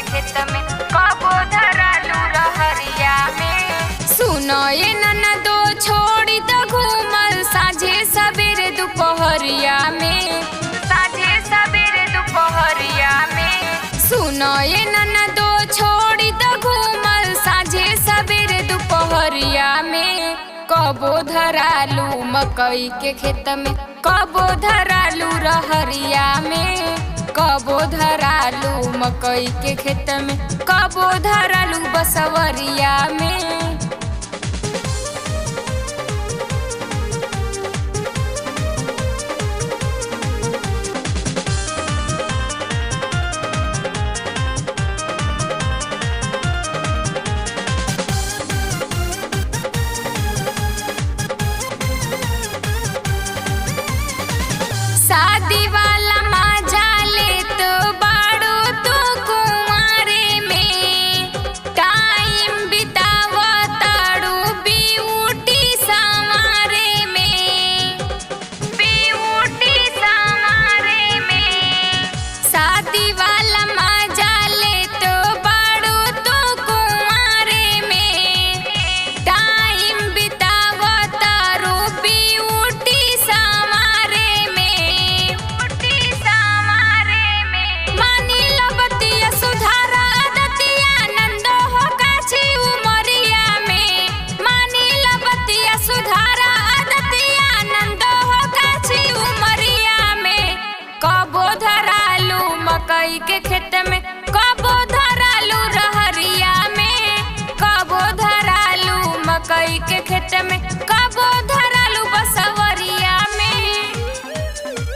खेत में कबो धरालू रहरिया में सुनो ये ननदो छोड़ी तो घूमल साझे सवेरे दोपहरिया में साझे सवेरे दोपहरिया में सुनो ये ननदो छोड़ी तो घूमल साझे सवेरे दोपहरिया में कबो धरालू मकई के खेत में कबो धरालू रहरिया में कबो धरालू मकई के खेत में कबो धरालू बसवरिया में शादी वाला मजा ले तो बाड़ो तो कुंवारे में टाइम बितावा ताड़ू ब्यूटी संवारे में ब्यूटी संवारे में शादी वाला मजा ले तो बाड़ो तो कुंवारे में टाइम बितावा तारो ब्यूटी संवारे में ब्यूटी संवारे में मानी लबतिया सुधारा आदतिया नंदो हो काछी उमरिया में मानी लबतिया सुधारा आदतिया नंदो हो काछी उमरिया में कबो धरालू मकई के खेत में कबो धरालू रहरिया में कबो धरालू मकई के खेत में कबो धरालू बसवरिया में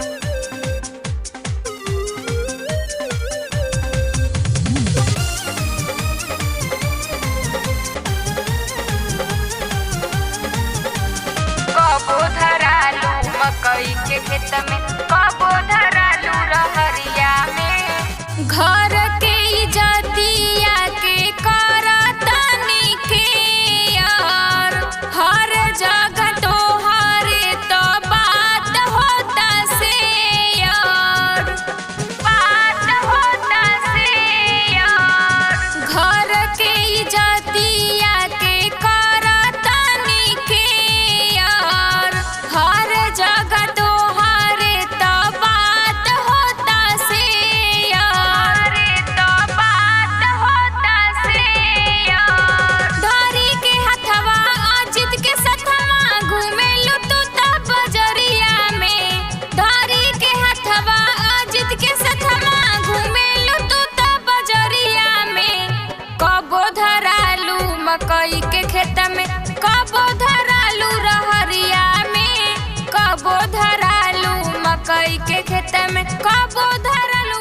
कबो धरालू मकई के खेत में कबो धरालू रहरिया में घर के इजतिया के करतनी के यार हर जगह तोहरे तो बात होता से यार बात होता से यार घर के इजतिया के करतनी के यार हर जगह तोहरे तो बात होता से यार तो बात होता से यार धरी के हथवा अजित के सथवा घूमेलु तू त बजरिया में धरी के हथवा अजित के सथवा घूमेलु तू त बजरिया में कबो धरालू मकई के खेत में कबो धरालू रहरिया में कबो धरालू मकई के खेत में कबो धरालू